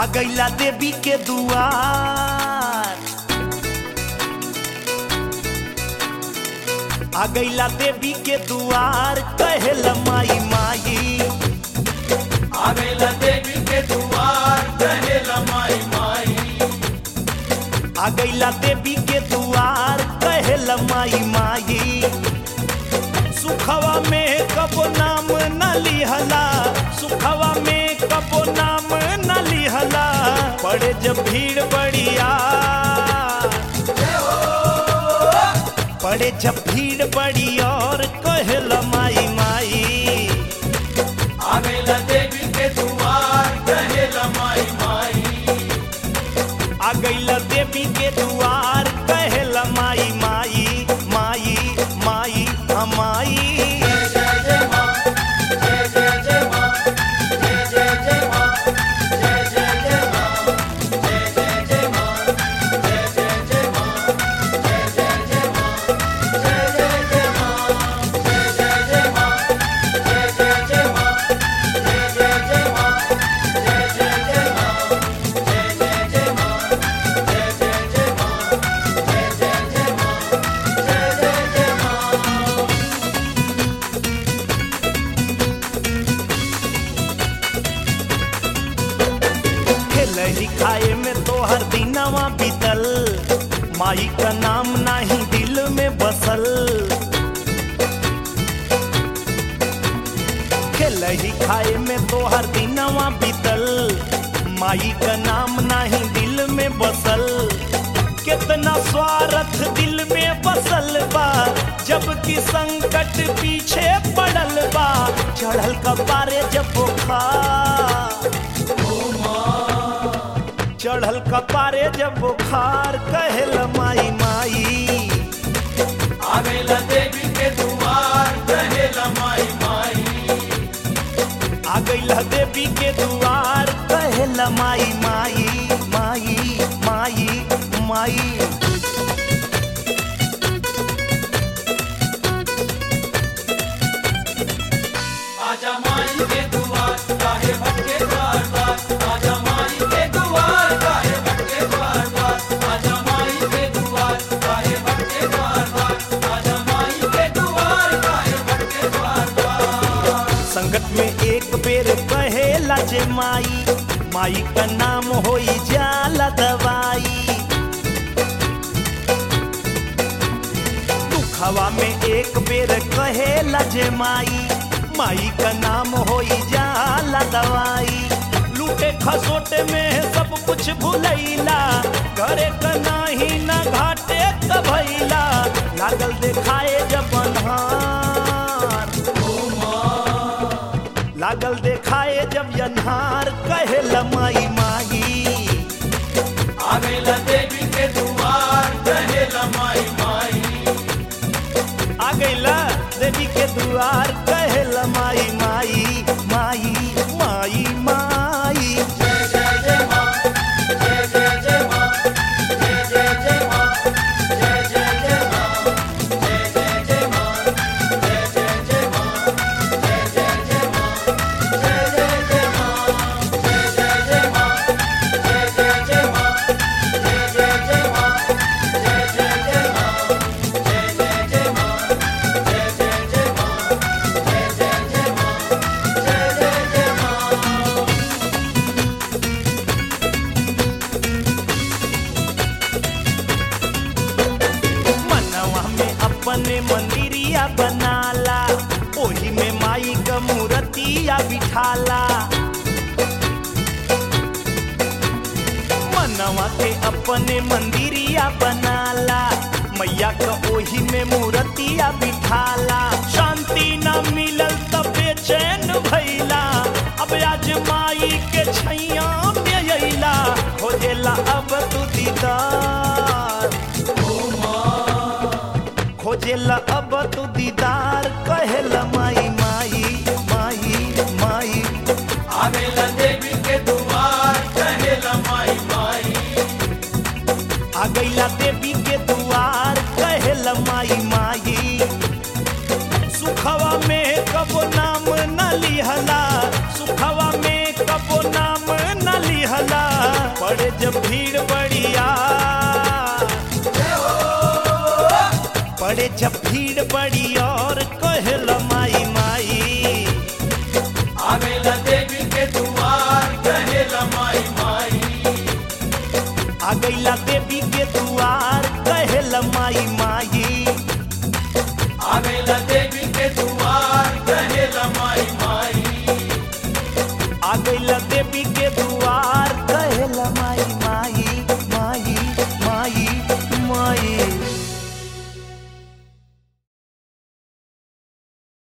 आ गईला देवी के दुआर आ गईला देवी के दुआर कहेला माई माई आवेला देवी के दुआर कहेला माई माई आ गईला देवी के दुआर कहेला माई माई सुखवा में कबो नाम न लिहला सुखवा में कबो नाम न लिहला पड़े जब भीड़ बढ़िया पड़े जब भीड़ बड़ी और कहेला माई माई आवेला देवी के दुआर कहेला माई माई आ गईला देवी के दुआर कहेला माई माई माई माई हमाई जय जय जय माँ जय जय जय माँ जय जय जय माँ जय जय जय माँ जय जय जय माँ जय जय जय माँ जय जय जय माँ जय जय जय माँ जय जय जय माँ जय जय जय माँ जय जय जय माँ जय जय जय माँ जय जय जय माँ जय जय जय माँ जय जय जय माँ जय जय जय माँ खेलही खाए में तोहर दिनवा बीतल माई का नाम नाही दिल में बसल खेलही खाए में तोहर दिनवा बीतल माई का नाम नाही दिल में बसल कितना स्वार्थ दिल में बसल बा जबकि संकट पीछे पड़ल बा चढ़ल कपारे जब बुखार चढ़ल कपारे जब बुखार कहल माई माई आवेला देवी के दुआर कहेला माई माई आ गईला देवी के दुआर कहल माई माई माई माई माई आजा माई के दुआर काहे भटके द्वार द्वार आजा माई के दुआर काहे भटके द्वार द्वार आजा माई के दुआर काहे भटके द्वार द्वार आजा माई के दुआर काहे भटके द्वार द्वार संकट में एक बेर कहेला जे माई माई का नाम होई जाला दवाई दुखवा में एक बेर कहेला जे माई माई का नाम होई जाला दवाई लूटे खसोटे में सब कुछ भुलैला घरे का नाही ना घाटे का भैला लागल देखाए जब अन्हार लागल देखाए जब अन्हार कहेला माई माई आवेला देवी के दुआर कहेला माई माई आ गईला देवी के दुआर कहेला माई माई माई माई माई जय जय जय माँ जय जय जय माँ जय जय जय माँ जय जय जय माँ जय जय जय माँ जय जय जय माँ जय जय जय माँ जय जय जय माँ जय जय जय माँ जय जय जय माँ जय जय जय माँ जय जय जय माँ जय जय जय माँ जय जय जय माँ जय जय जय माँ मनवा में अपने मंदिरिया बनाला ओही में माई का मूर्तिया बिठाला मनवा के अपने मंदिरिया बनाला मैया का ओही में मूर्तिया बिठाला शांति न मिलल तब बेचैन भैला अब आज माई के छैया में अइला खोजेला अब तू दीदार खोजेला अब तू दीदार कहेला माई माई माई माई आवेला देवी के दुआर कहेला माई माई आ गईला देवी के दुआर कहेला माई माई सुखवा में कबो नाम न लिहला सुखवा में कबो नाम न लिहला जब भीड़ बढ़िया पड़े जब भीड़ बड़ी और कहल माई माई आवेला देवी के दुआर कहेला माई माई आ गईला देवी के दुआर कहल माई माई आवेला देवी